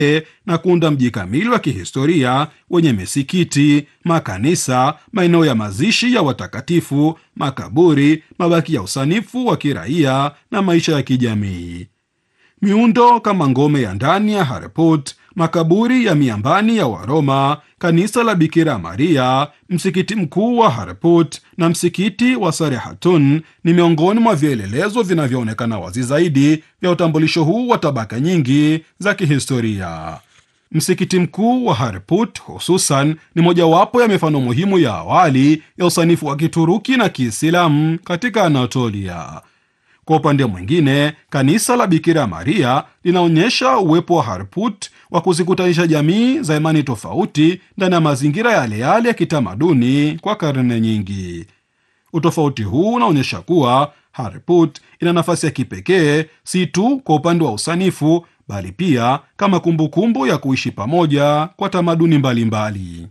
na kuunda mji kamili wa kihistoria wenye misikiti, makanisa, maeneo ya mazishi ya watakatifu, makaburi, mabaki ya usanifu wa kiraia na maisha ya kijamii. Miundo kama ngome ya ndani ya Harput, makaburi ya miambani ya Waroma, kanisa la Bikira Maria, msikiti mkuu wa Harput na msikiti wa Sarehatun ni miongoni mwa vielelezo vinavyoonekana wazi zaidi vya utambulisho huu wa tabaka nyingi za kihistoria. Msikiti mkuu wa Harput hususan ni mojawapo ya mifano muhimu ya awali ya usanifu wa Kituruki na Kiislamu katika Anatolia. Kwa upande mwingine, kanisa la Bikira Maria linaonyesha uwepo wa Harput wa kuzikutanisha jamii za imani tofauti ndani ya mazingira yale yale ya kitamaduni kwa karne nyingi. Utofauti huu unaonyesha kuwa Harput ina nafasi ya kipekee si tu kwa upande wa usanifu, bali pia kama kumbukumbu kumbu ya kuishi pamoja kwa tamaduni mbalimbali mbali.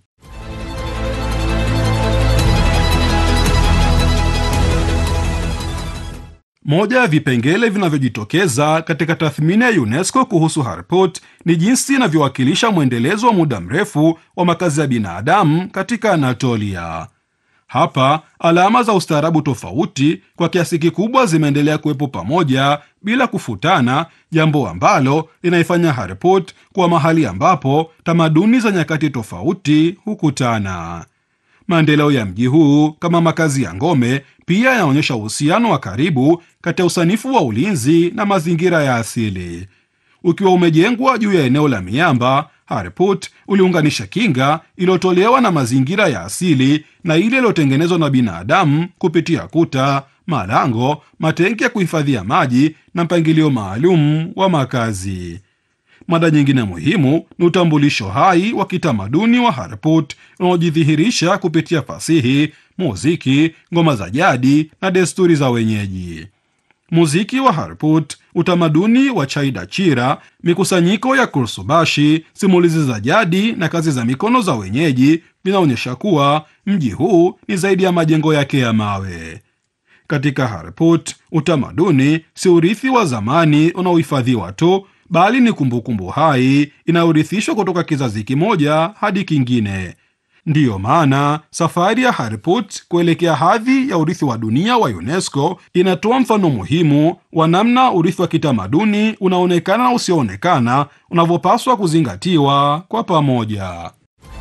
Moja ya vipengele vinavyojitokeza katika tathmini ya UNESCO kuhusu Harput ni jinsi inavyowakilisha mwendelezo wa muda mrefu wa makazi ya binadamu katika Anatolia. Hapa alama za ustaarabu tofauti kwa kiasi kikubwa zimeendelea kuwepo pamoja bila kufutana, jambo ambalo linaifanya Harput kuwa mahali ambapo tamaduni za nyakati tofauti hukutana. Maendeleo ya mji huu kama makazi ya ngome pia yanaonyesha uhusiano wa karibu kati ya usanifu wa ulinzi na mazingira ya asili. Ukiwa umejengwa juu ya eneo la miamba, Harput uliunganisha kinga iliyotolewa na mazingira ya asili na ile iliyotengenezwa na binadamu kupitia kuta, malango, matenki ya kuhifadhia maji na mpangilio maalum wa makazi. Mada nyingine muhimu ni utambulisho hai wa kitamaduni wa Harput unaojidhihirisha kupitia fasihi, muziki, ngoma za jadi na desturi za wenyeji. Muziki wa Harput, utamaduni wa chai dachira, mikusanyiko ya kursubashi, simulizi za jadi na kazi za mikono za wenyeji vinaonyesha kuwa mji huu ni zaidi ya majengo yake ya mawe. Katika Harput, utamaduni si urithi wa zamani unaohifadhiwa tu bali ni kumbukumbu hai inayorithishwa kutoka kizazi kimoja hadi kingine. Ndiyo maana safari ya Harput kuelekea hadhi ya urithi wa dunia wa UNESCO inatoa mfano muhimu wa namna urithi wa kitamaduni unaonekana na usioonekana unavyopaswa kuzingatiwa kwa pamoja.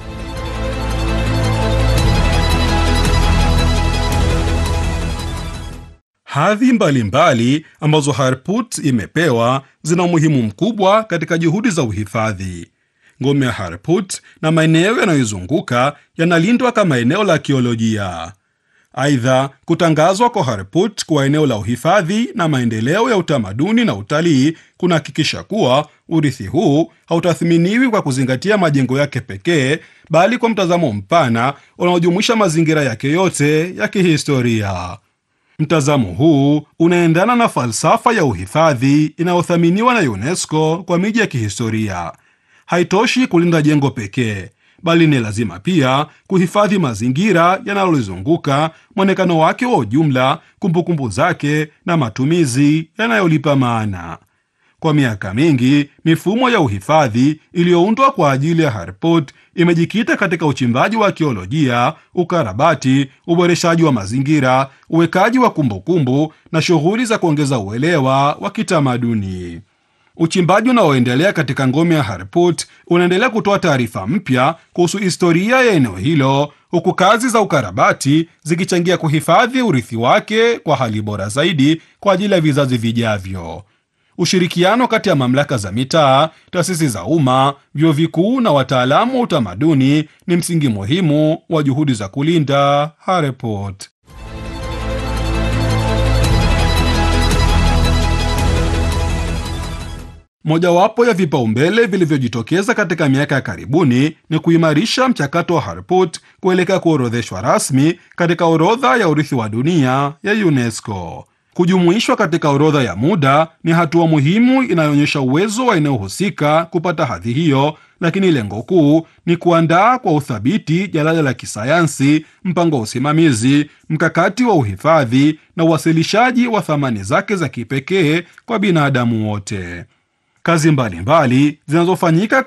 Hadhi mbalimbali ambazo Harput imepewa zina umuhimu mkubwa katika juhudi za uhifadhi. Ngome ya Harput na maeneo yanayoizunguka yanalindwa kama eneo la akiolojia. Aidha, kutangazwa kwa Harput kuwa eneo la uhifadhi na maendeleo ya utamaduni na utalii kunahakikisha kuwa urithi huu hautathminiwi kwa kuzingatia majengo yake pekee, bali kwa mtazamo mpana unaojumuisha mazingira yake yote ya kihistoria. Mtazamo huu unaendana na falsafa ya uhifadhi inayothaminiwa na UNESCO kwa miji ya kihistoria. Haitoshi kulinda jengo pekee, bali ni lazima pia kuhifadhi mazingira yanayolizunguka, mwonekano wake wa ujumla, kumbukumbu zake na matumizi yanayolipa maana. Kwa miaka mingi, mifumo ya uhifadhi iliyoundwa kwa ajili ya Harput imejikita katika uchimbaji wa akiolojia, ukarabati, uboreshaji wa mazingira, uwekaji wa kumbukumbu na shughuli za kuongeza uelewa wa kitamaduni. Uchimbaji unaoendelea katika ngome ya Harput unaendelea kutoa taarifa mpya kuhusu historia ya eneo hilo, huku kazi za ukarabati zikichangia kuhifadhi urithi wake kwa hali bora zaidi kwa ajili ya vizazi vijavyo. Ushirikiano kati ya mamlaka za mitaa, taasisi za umma, vyuo vikuu na wataalamu wa utamaduni ni msingi muhimu wa juhudi za kulinda Harput. Mojawapo ya vipaumbele vilivyojitokeza katika miaka ya karibuni ni kuimarisha mchakato wa Harput kuelekea kuorodheshwa rasmi katika orodha ya urithi wa dunia ya UNESCO. Kujumuishwa katika orodha ya muda ni hatua muhimu inayoonyesha uwezo wa eneo husika kupata hadhi hiyo, lakini lengo kuu ni kuandaa kwa uthabiti jalada la kisayansi, mpango wa usimamizi, mkakati wa uhifadhi na uwasilishaji wa thamani zake za kipekee kwa binadamu wote. Kazi mbalimbali zinazofanyika